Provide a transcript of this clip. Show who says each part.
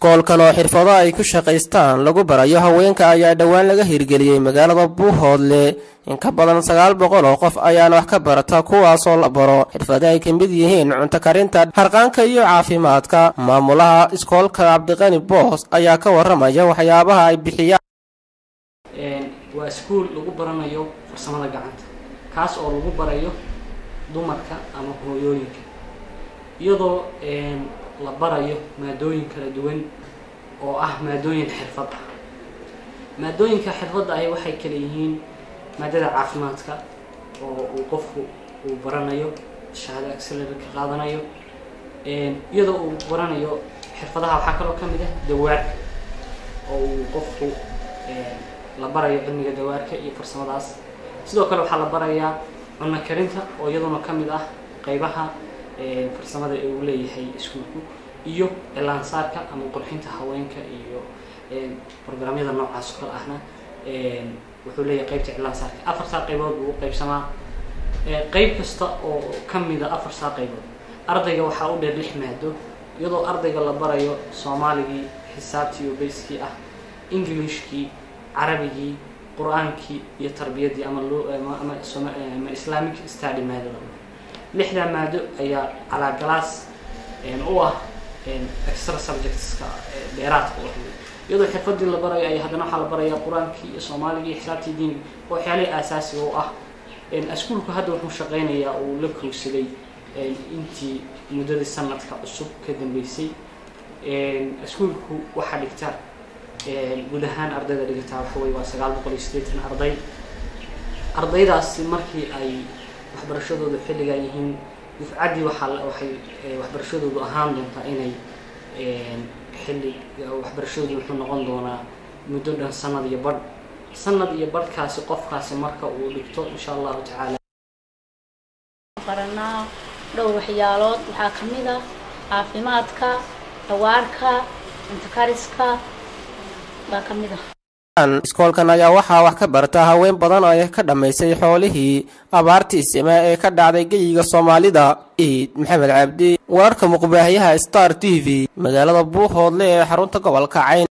Speaker 1: iskoolkan oo xirfado ay ku shaqaystaan lagu barayo haweenka ayaa dhowaan laga hirgeliyey magaalada buuhoodle in ka badan sagaal boqol oo qof ayaana wax ka barata kuwaasoo la baro xirfado ay ka mid yihiin cunto karinta harqaanka iyo caafimaadka maamulaha iskoolka cabdiqani boos ayaa ka waramaya waxyaabaha ay bixiyaan
Speaker 2: waa iskuul lagu baranayo farsamada gacanta kaas oo lagu barayo dumarka ama hooyooyinka iyadoo la barayo maadooyin kala duwan oo ah maadooyin xirfad ah maadooyinka xirfadda ahi waxay kala yihiin maadada caafimaadka oo uu qofku uu baranayo shahaado acceler ka qaadanayo iyadoo uu baranayo xirfadaha waxaa kaloo ka mid ah dawaarka oo uu qofku la barayo cilmiga dawaarka iyo farsamadaas sidoo kale waxaa la barayaa cunno karinta oo iyaduna ka mid ah qeybaha farsamada ee uu leeyahay iskuulku iyo cilaansaarka ama qurxinta haweenka iyo programyada noocaas oo kale ahna wuxuu leeyahay qeybta cilaansaarka afartaa qaybood buu u qaybsamaa qeyb kasta oo ka mida afartaa qaybood ardayga waxaa u dheer lix maado iyadoo ardayga la barayo soomaaligii xisaabtii oo bayskii ah englishkii carabigii qur-aankii iyo tarbiyaddii ama ama islamic study maadada lixdaa maado ayaa calaagalaas u ah extra subjectska dheeraadka u iyadoo xirfadii la barayo ay haddana waxaa la barayaa qur-aankii iyo soomaaligii iyo xisaabtii diiniga oo waxyaalihii aasaasiga u ah iskuulku hadda wuxuu shaqeynayaa uu la kowsaday intii muddadii sanadka cusub ka dambeysay iskuulku waxaa dhigta guud ahaan ardayda dhigataa waxa wey waa sagaal boqol iyo siddeetan arday ardaydaasi markii ay waxbarashadoodu xilligaa yihiin dufcaddii waxaa waxay waxbarashadoodu ahaan doontaa inay xilli waxbarashadoodu wuxuu noqon doonaa muddo dhan sanad iyo badh sanad iyo badhkaasi qofkaasi marka uu dhigto insha allahu tacaala
Speaker 3: baranaa dhowr waxyaalood waxaa ka mid ah caafimaadka dawaarka cuntakariska baa ka mid ah
Speaker 1: iskoolkan ayaa waxaa wax ka barta haween badan oo ka dhammaysay xoolihii abaartii sima ee ka dhacday geyiga soomaalida iid maxamed cabdi wararka muqbaahiyaha star t v magaalada buuhoodle ee xarunta gobolka cayn